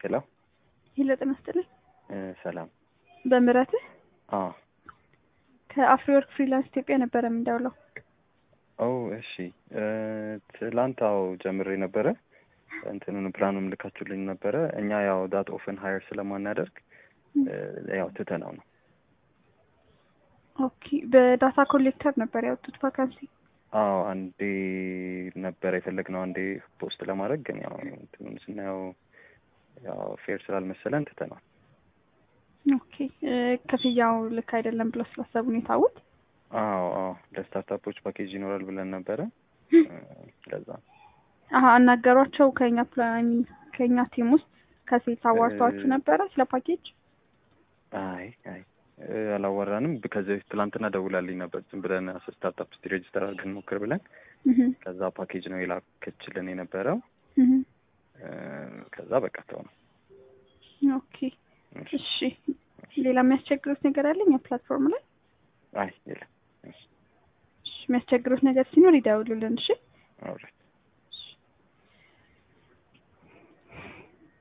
ሄሎ ሄሎ ጤና ይስጥልኝ። እ ሰላም በምህረትህ አ ከአፍሪወርክ ፍሪላንስ ኢትዮጵያ ነበረ የምንደውለው። ኦ እሺ እ ትላንት አዎ ጀምሬ ነበረ እንትኑን ፕላኑን ልካችሁልኝ ነበረ። እኛ ያው ዳት ኦፍን ሀየር ስለማናደርግ እ ያው ትተነው ነው። ኦኬ በዳታ ኮሌክተር ነበር ያወጡት ቫካንሲ። አዎ አንዴ ነበረ የፈለግነው አንዴ ፖስት ለማድረግ ግን ያው እንትኑን ስናየው ያው ፌር ስላልመሰለን ትተነዋል። ኦኬ እ ክፍያው ልክ አይደለም ብለው ስላሰቡ ነው የታውት። አዎ አዎ ለስታርታፖች ፓኬጅ ይኖራል ብለን ነበረ እ ለዛ ነው። አሀ አናገሯቸው ከኛ ፕላን ከኛ ቲም ውስጥ ከሴት አዋርተዋችሁ እ- ነበረ ስለ ፓኬጅ? አይ አይ እ አላወራንም። ከዚህ በፊት ትላንትና ደውላልኝ ነበር ዝም ብለን ስታርታፕ ውስጥ ሬጅስተር አድርገን ሞክር ብለን እህ ከዛ ፓኬጅ ነው የላከችልን የነበረው እህ እ ከዛ በቃ ተው ነው። ኦኬ እሺ ሌላ የሚያስቸግሩት ነገር አለኝ ፕላትፎርም ላይ? አይ የለም። እሺ የሚያስቸግሩት ነገር ሲኖር ይደውሉልን እሺ። ኦልራይት